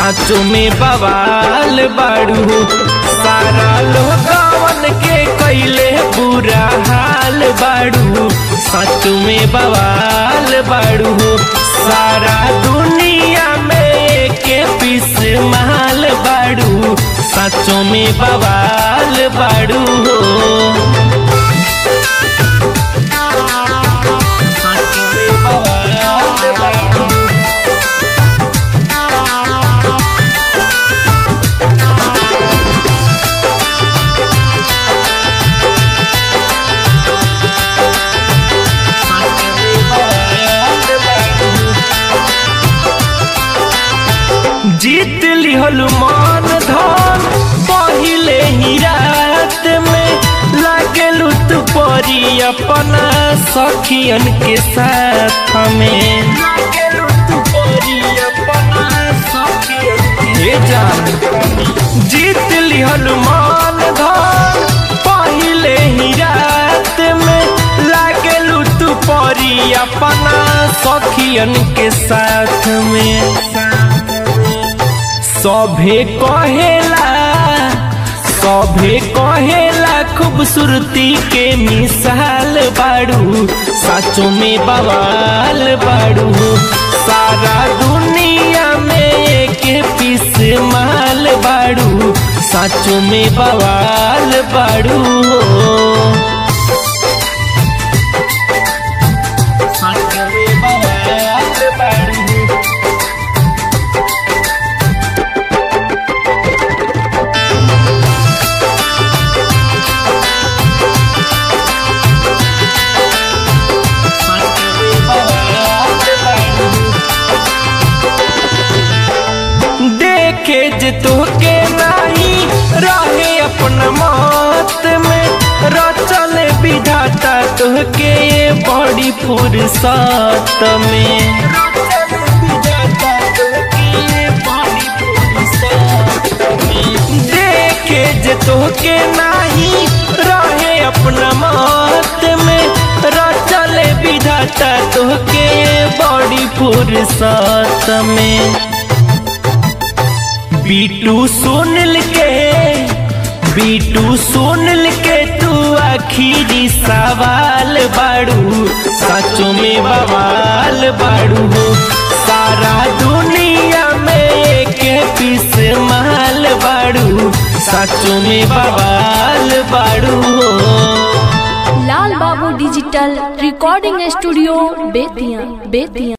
साचो में बवाल बाड़ू हो सारा लोगवन के कैले बुरा हाल बाड़ू साचो में बवाल बाड़ू हो सारा दुनिया में के पीस माल बाड़ू साचो में बवाल बाड़ू हो साचो में बवाल बाड़ू जीत लिहल मान धन पहिले ही रात में लागेलू तू परी अपना सखियन के साथ में लागेलू तू परी अपना सखियन के जान जीत लिहल मान धन पहिले ही रात में लागेलू तू परी अपना सखियन के साथ में सभे कहेला सभे कहेला खूबसूरती के मिसाल बाड़ू साचो में बवाल बाड़ू सारा दुनिया में एक पीस माल बाड़ू साचो में बवाल बाड़ू साचो में बवाल बाड़ू देखे जे तोहके नाही रहे अपना मौत में रचल विधाता तोहके ये बड़ी फुर्सत में देखे जे तोहके नाही रहे अपना मौत में रचल विधाता तोहके ये बड़ी फुर्सत में बीटू सुनल के बीटू सुनल के तू आखिरी सवाल बाड़ू सचो में बवाल बाड़ू हो सारा दुनिया में एक पीस माल बाड़ू सचो में बवाल बाड़ू हो लाल बाबू digital recording studio Bettiah Bettiah